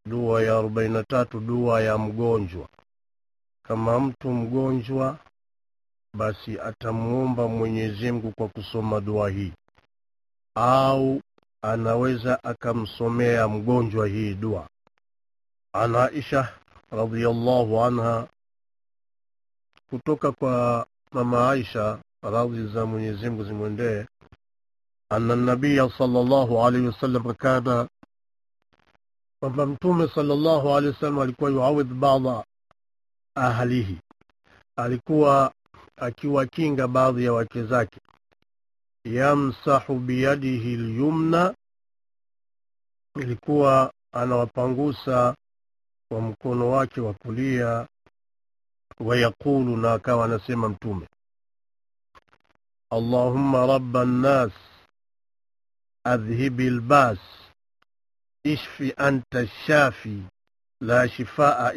dua ya arobaini na tatu dua ya mgonjwa kama mtu mgonjwa basi atamuomba mwenyezi mungu kwa kusoma dua hii au anaweza akamsomea mgonjwa hii dua an aisha radiallahu anha kutoka kwa mama aisha radhi za mwenyezi mungu zimwendee ana nabiya salllahu alaihi wasallam kana kwamba mtume salllahu alehi wasallam alikuwa yuawidh bada ahlihi alikuwa akiwakinga baadhi ya wake zake yamsahu biyadihi lyumna ilikuwa anawapangusa kwa mkono wake wa kulia wayaqulu na akawa anasema mtume allahumma raba nnas adhhibi lbas ishfi anta shafi la shifaa